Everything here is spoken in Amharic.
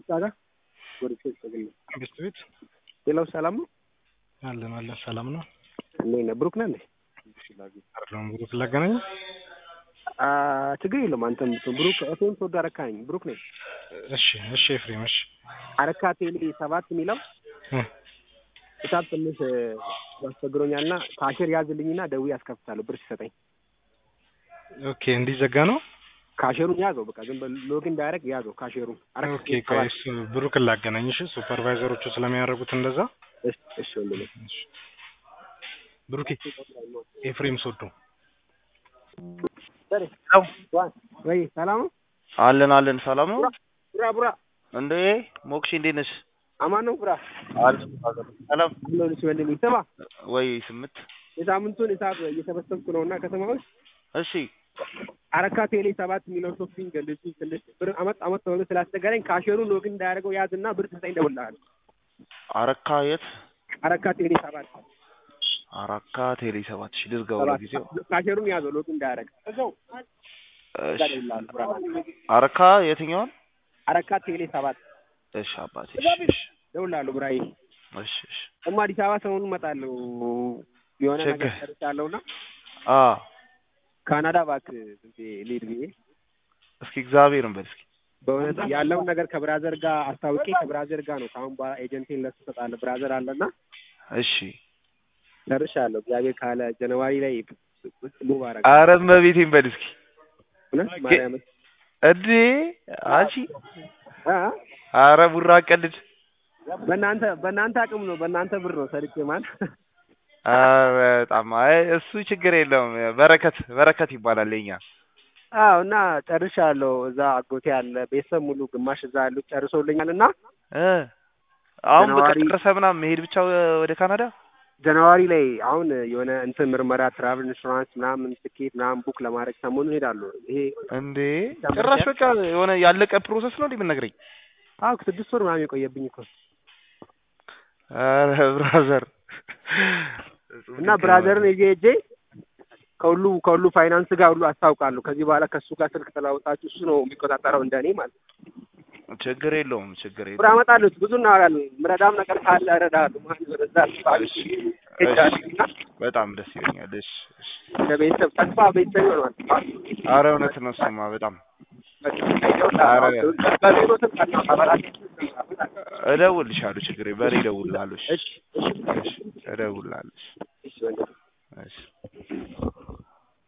ጋር ወርቼ ተገኘ ቤት ቤት ሌላው ሰላም ነው አለን አለን ሰላም ነው። እንዴት ነህ? ብሩክ ነህ እንዴ? አይደለም ብሩክ ላገናኝ አ ችግር የለውም አንተም ብትሆን ብሩክ እቴም ተወዶ አረካ ነኝ ብሩክ ነኝ። እሺ እሺ ኤፍሬም እሺ አረካ ቴሌ ሰባት የሚለው እ ሂሳብ ትንሽ ያስቸግሮኛልና ካሽር ያዝልኝና ደውዬ አስከፍታለሁ ብር ሲሰጠኝ። ኦኬ እንዲዘጋ ነው። ካሽሩን ያዘው በቃ ዝም ብለህ ሎጊን እንዳያደርግ ያዘው ካሽሩን። አረካ ኦኬ ቴሌ ቆይ ሰባት እሱ ብሩክን ላገናኝ እሺ። ሱፐርቫይዘሮቹ ስለሚያደርጉት እንደዛ እሺ እሺ ወንድሜ እሺ። ብሩኬ ኤፍሬም ሶዶ ወይ ሰላም ነው? አለን አለን ሰላም ነው ቡራ ቡራ እንዴ ሞክሽ እንዴት ነሽ? አማን ነው ቡራ አለን ሰላም አለሁልሽ ወንድሜ። ስማ ወይ ስምት የሳምንቱን ሂሳብ እየሰበሰብኩ ነው እና ከተማ ውስጥ እሺ አረካ ቴሌ ሰባት የሚለው ሾፒንግ ልጁ ትንሽ ብር አመት አመት ተብሎ ስላስቸገረኝ ካሽሩን ሎግን እንዳያደርገው ያዝና ብር ስጠኝ እደውልልሃለሁ። አረካ የት አረካ ቴሌ ሰባት አረካ ቴሌ ሰባት ሺ ልዝጋው ሰባት ለጊዜው ካሽሩን ያዘው ሎግን እንዳያደርግ እዛው እዛ እሺ እደውልልሃለሁ። ብራ አረካ የትኛውን አረካ ቴሌ ሰባት እሺ አባቴ እሺ እሺ እደውልልሃለሁ ብራዬ። እሺ እሺ ደግሞ አዲስ አበባ ሰሞኑን እመጣለሁ የሆነ ነገር ችግር ሰርቻለሁና አ ካናዳ እባክህ ዝም ብዬ ልሂድ ብዬ እስኪ እግዚአብሔርን በል እስኪ በእውነት ያለውን ነገር ከብራዘር ጋር አስታውቄ ከብራዘር ጋር ነው ከአሁን በኋላ ኤጀንቴን ለሱ እሰጣለሁ። ብራዘር አለና እሺ ጨርሻለሁ። እግዚአብሔር ካለ ጃንዋሪ ላይ ሙቭ አደርጋለሁ። አረ እመቤቴን በል እስኪ እውነት ማርያም እንዴ አንቺ አ አረ ቡራ ቀልድ በእናንተ በእናንተ አቅም ነው በእናንተ ብር ነው ሰርቼ ማለት አረ በጣም አይ እሱ ችግር የለውም በረከት በረከት ይባላል የኛ አዎ እና ጨርሻለሁ። እዛ አጎቴ አለ ቤተሰብ ሙሉ ግማሽ እዛ ያሉት ጨርሶልኛል እና እ አሁን በቃ ጃንዋሪ- ጨርሰህ ምናምን መሄድ ብቻ ወደ ካናዳ ጃንዋሪ ላይ አሁን የሆነ እንትን ምርመራ ትራቭል ኢንሹራንስ ምናምን ትኬት ምናምን ቡክ ለማድረግ ሰሞኑን ሄዳለሁ። ይሄ እንዴ ጭራሽ በቃ የሆነ ያለቀ ፕሮሰስ ነው እንዴ የምትነግረኝ? አዎ ስድስት ወር ምናምን የቆየብኝ እኮ አረ ብራዘር እና ብራዘርን ይዤ ሄጄ ከሁሉ ከሁሉ ፋይናንስ ጋር ሁሉ አስታውቃለሁ። ከዚህ በኋላ ከእሱ ጋር ስልክ ተለዋውጣችሁ እሱ ነው የሚቆጣጠረው እንደኔ ማለት ነው። ችግር የለውም ችግር ብር የለውም። አመጣለሁ፣ ብዙ እናወራለን። ምረዳም ነገር ካለ እረዳለሁ። ማለት ወደዛ እሺ፣ ሄዳለሁና በጣም ደስ ይለኛል። እሺ እሺ። ለቤተሰብ ተስፋ ቤተሰብ ይሆናል። አረ እውነት ነው እሱማ በጣም እደውልልሻለሁ። ችግር የለም። በእኔ እደውልልሃለሁ። እሺ እሺ እሺ እሺ፣ እደውልልሃለሁ። እሺ እሺ ወንድም እሺ